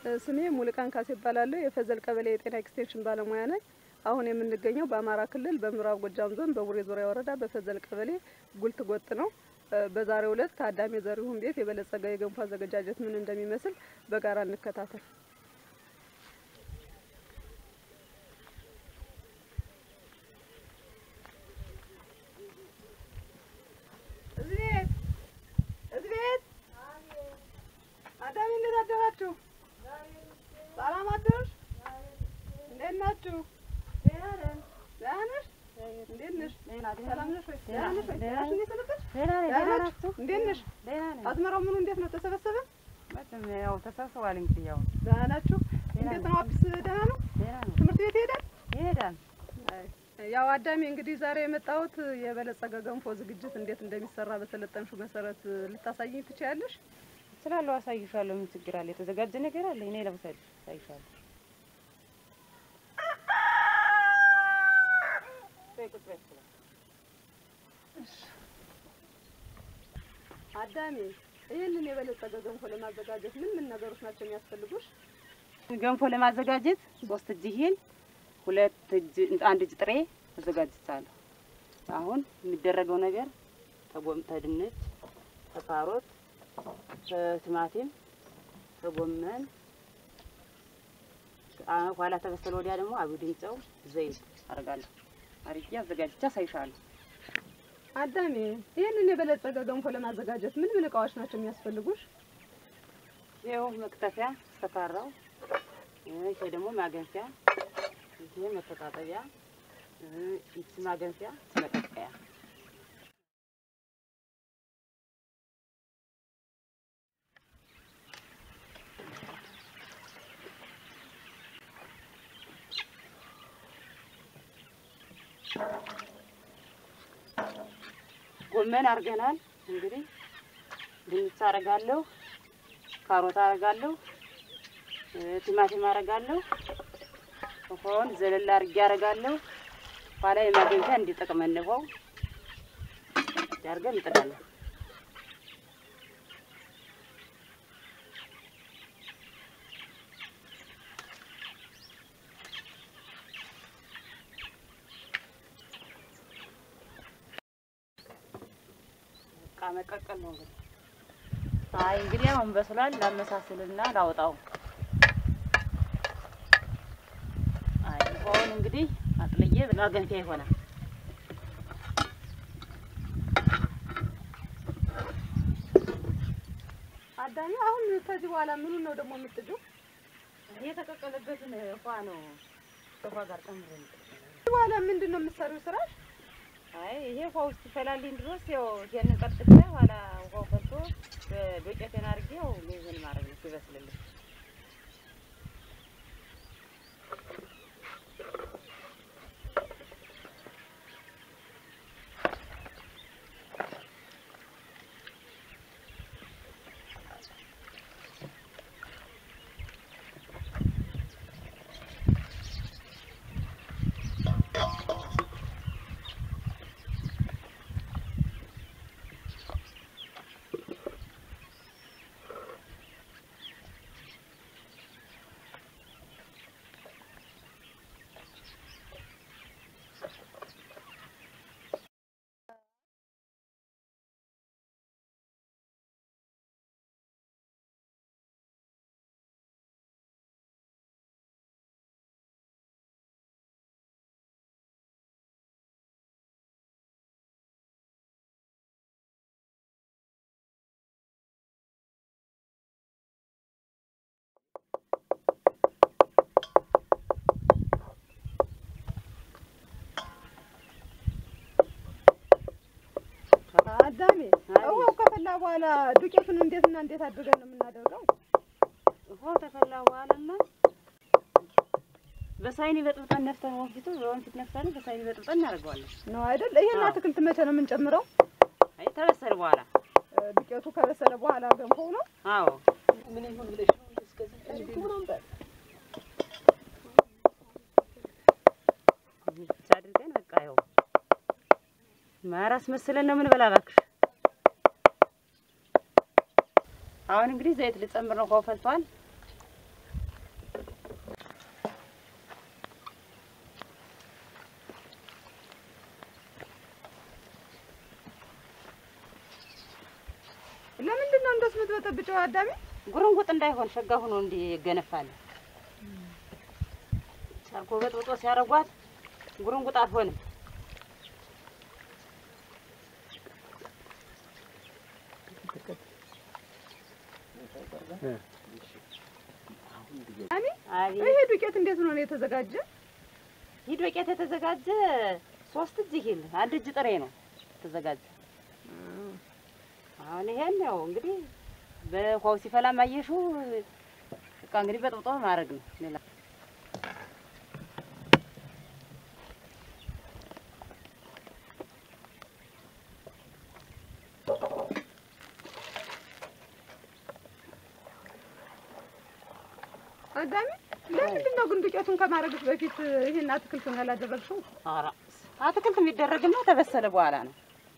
ስሜ ሙልቃን ካሴ ይባላለሁ። የፈዘል ቀበሌ የጤና ኤክስቴንሽን ባለሙያ ነኝ። አሁን የምንገኘው በአማራ ክልል በምዕራብ ጎጃም ዞን በቡሬ ዙሪያ ወረዳ በፈዘል ቀበሌ ጉልት ጎጥ ነው። በዛሬው ዕለት ከአዳሜ ዘሪሁን ቤት የበለጸገ የገንፎ አዘገጃጀት ምን እንደሚመስል በጋራ እንከታተል። እዚህ ቤት እዚህ ቤት አዳሜ እንዴት አደራችሁ? ሰላም አደርሽ? እንዴት ናችሁ? ደህና ነሽ? እንዴት ነሽ? ሰላም ነሽ ወይ? ደህና ነሽ ወይ? ደህና ነሽ? እንዴት ሰነበትሽ? ደህና ናችሁ? እንዴት ነሽ? አዝመራው ምኑ እንዴት ነው? ተሰበሰበ? ያው ተሰብስቧል። እንግዲህ ያው ደህና ናችሁ? እንዴት ነው? አዲስ ደህና ነው? ደህና ነው ትምህርት ቤት ይሄዳል? ይሄዳል። ያው አዳሜ እንግዲህ ዛሬ የመጣሁት የበለጸገ ገንፎ ዝግጅት እንዴት እንደሚሰራ በሰለጠንሽው መሰረት ልታሳይኝ ትችያለሽ? እችላለሁ፣ አሳይሻለሁ። ምን ችግር አለ? የተዘጋጀ ነገር አለ። እኔ ለምሳሌ አሳይሻለሁ። አዳሜ ይህንን የበለጸገ ገንፎ ለማዘጋጀት ምን ምን ነገሮች ናቸው የሚያስፈልጉሽ? ገንፎ ለማዘጋጀት ሶስት እጅ ይሄን ሁለት እጅ አንድ እጅ ጥሬ አዘጋጅቻለሁ። አሁን የሚደረገው ነገር ተጎም ተድንች፣ ተካሮት፣ ከቲማቲም፣ ከጎመን ኋላ ተበሰለ ወዲያ ደግሞ አብድን ጨው፣ ዘይት አደርጋለሁ። አርጌ አዘጋጅቼ አሳይሻለሁ። አዳሜ ይህንን የበለጸገ ገንፎ ለማዘጋጀት ምን ምን እቃዎች ናቸው የሚያስፈልጉሽ? ይኸው መክተፊያ ተካራው፣ ይሄ ደግሞ ማገንፊያ፣ ይሄ መተጣጠቢያ፣ ይቺ ማገንፊያ፣ መቀቀያ ጎመን አድርገናል። እንግዲህ ድንች አደርጋለሁ፣ ካሮት አደርጋለሁ፣ ቲማቲም አደርጋለሁ። ውሃውን ዘለላ አድርጌ አደርጋለሁ። ኋላ የማገንፊያ እንዲጠቅመን ውሃው አድርገን እንጥዳለን። በቃ መቀቀል ነው እንግዲህ። አይ እንግዲህ አሁን በስሏል። ላመሳስልና ላውጣው። አይ ውሃውን እንግዲህ አጥልዬ ማገንፊያ ይሆናል። አዳሜ አሁን ከዚህ በኋላ ምኑን ነው ደግሞ የምትጥጂው? የተቀቀለበትን ውሃ ነው ከውሃ ጋር ጨምሬ የምጥለው። ከዚህ በኋላ ምንድን ነው የምትሰሪው ስራሽ? አይ ይሄ ውሃ ውስጥ ይፈላልኝ ድረስ ያው ይሄንን ቀጥቼ ኋላ ውሃው ፈልቶ በዶቄቴን አድርጌ ያው ይሄን ማድረግ ነው ሲበስልልኝ። አዳሜ ውሃው ከፈላ በኋላ ዱቄቱን እንዴትና እንዴት አድርገን ነው የምናደርገው? ውሃው ተፈላ በኋላማ በሳይኒ በጥብጠን ነፍተን ወንፊቱ በወንፊት ነፍተን በሳይኒ በጥብጠን እናደርገዋለን። ነው አይደል? ይሄን አዎ። አትክልት መቼ ነው የምንጨምረው? አይ ተበሰለ በኋላ እ፣ ዱቄቱ ከበሰለ በኋላ ገንፎው ነው። አዎ ምን ይሁን ብለሽ ነው እስከዚህ ምናምን ብቻ አድርገን በቃ ይኸው ማራስ መስለን ነው ምን በላ እባክሽ። አሁን እንግዲህ ዘይት ልጨምር ነው። ውሃው ፈልቷል። የሚያደርገው አዳሚ? ጉርንጉጥ እንዳይሆን ሸጋ ሆኖ እንዲገነፋል ጨርቆ በጥብጦ ሲያረጓት ጉርንጉጥ አትሆንም። አዳሚ አቤት ይሄ ዱቄት እንዴት ነው የተዘጋጀ? ይህ ዱቄት የተዘጋጀ ሶስት እጅ ይሄል አንድ እጅ ጥሬ ነው የተዘጋጀ። አሁን ይሄን ያው እንግዲህ በውሃው ሲፈላ ማየሹ በቃ እንግዲህ በጥብጦ ማድረግ ነው። ሌላ አዳሚ ለምንድን ነው ግን ዱቄቱን ከማድረግሽ በፊት ይሄን አትክልቱን ያላደረግሽው? ኧረ አትክልት የሚደረግማ ተበሰለ በኋላ ነው።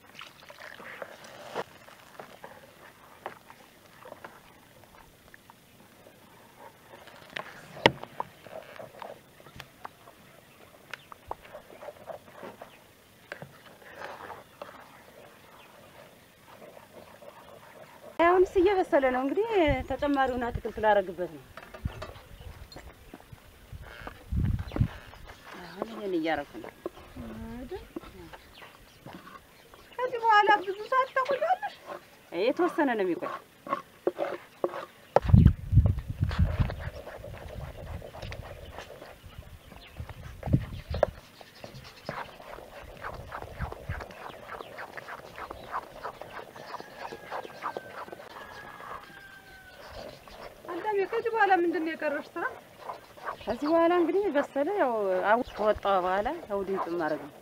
አሁንስ እየበሰለ ነው። እንግዲህ ተጨማሪውን አትክልት ላደርግበት ነው። አሁን ይሄን እያደረኩ ነው። አይደል? ከዚህ በኋላ ብዙ ሰዓት ታቆያለሽ? የተወሰነ ነው የሚቆይ። አዳሚ ከዚህ በኋላ ምንድን ነው የቀረሽ ስራ? ከዚህ በኋላ እንግዲህ በሰለ ያው አው ከወጣ በኋላ ያው ድምፅ ማድረግ ነው።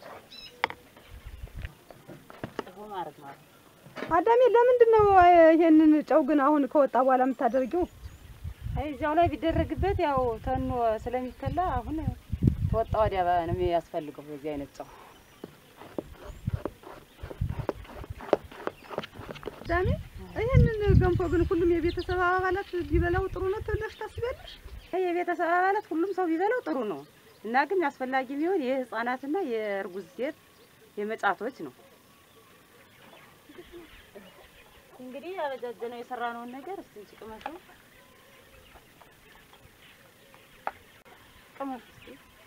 ጨው ማድረግ ማለት ነው። አዳሚ ለምንድን ነው ይሄንን ጨው ግን አሁን ከወጣ በኋላ የምታደርጊው? አይ እዚያው ላይ ቢደረግበት ያው ተኖ ስለሚከላ አሁን ከወጣ ወዲያ ነው የሚያስፈልገው በዚህ አይነት ጨው። አዳሚ ይሄንን ገንፎ ግን ሁሉም የቤተሰብ አባላት ቢበላው ጥሩ ነው ትለሽ ታስቢያለሽ? የቤተሰብ አባላት ሁሉም ሰው ቢበላው ጥሩ ነው እና ግን አስፈላጊ ቢሆን የህፃናትና የእርጉዝ ሴት የመጫቶች ነው። እንግዲህ ያበጃጀነው የሰራነውን ነገር እስቲ እንጂ ቅመሱ ቅመሱ እስቲ።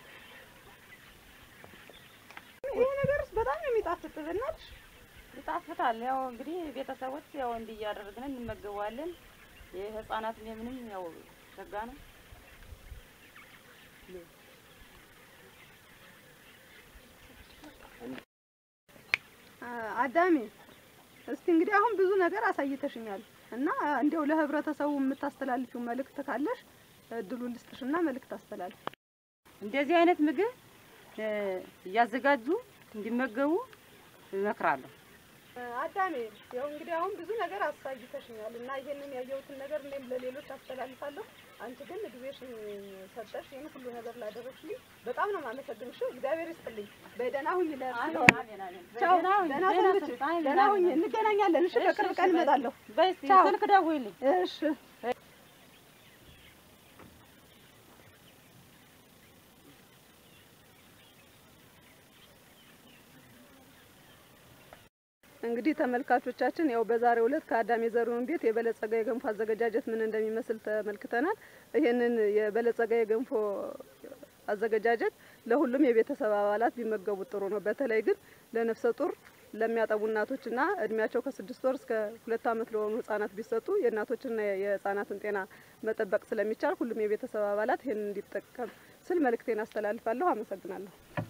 ይሄ ነገርስ በጣም ነው የሚጣፍጥ በእናትሽ። ይጣፍጣል። ያው እንግዲህ ቤተሰቦች ያው እንዲህ እያደረግን እንመገበዋለን። የህፃናትም የምንም ያው ሸጋ ነው። አ- አዳሚ እስቲ እንግዲህ አሁን ብዙ ነገር አሳይተሽኛል እና እንዲያው ለህብረተሰቡ የምታስተላልፊው መልእክት ካለሽ እድሉን ልስጥሽና መልእክት አስተላልፊ። እንደዚህ አይነት ምግብ እ እያዘጋጁ እንዲመገቡ እመክራለሁ። አዳሜ ያው እንግዲህ አሁን ብዙ ነገር አሳይተሽኛል እና ይሄንን ያየሁትን ነገር እኔም ለሌሎች አስተላልፋለሁ። አንቺ ግን ጊዜሽን ሰጠሽ ይህን ሁሉ ነገር ላደረግሽልኝ በጣም ነው የማመሰግንሽ። እግዚአብሔር ይስጥልኝ። በደህና ሁኝ። ለእርሶ ቻው። ደህና ሰንብች። ደህና ሁኝ። እንገናኛለን። እሺ፣ በቅርብ ቀን እመጣለሁ። በይ እስኪ ቻው። ስልክ ደውይልኝ። እሺ እንግዲህ ተመልካቾቻችን ያው በዛሬው ዕለት ከአዳሜ ዘሪሁን ቤት የበለጸገ የገንፎ አዘገጃጀት ምን እንደሚመስል ተመልክተናል። ይህንን የበለጸገ የገንፎ አዘገጃጀት ለሁሉም የቤተሰብ አባላት ቢመገቡት ጥሩ ነው። በተለይ ግን ለነፍሰ ጡር ለሚያጠቡ እናቶችና እድሜያቸው ከስድስት ወር እስከ ሁለት ዓመት ለሆኑ ህጻናት ቢሰጡ የእናቶችና የህጻናትን ጤና መጠበቅ ስለሚቻል ሁሉም የቤተሰብ አባላት ይህንን እንዲጠቀም ስል መልእክቴን አስተላልፋለሁ። አመሰግናለሁ።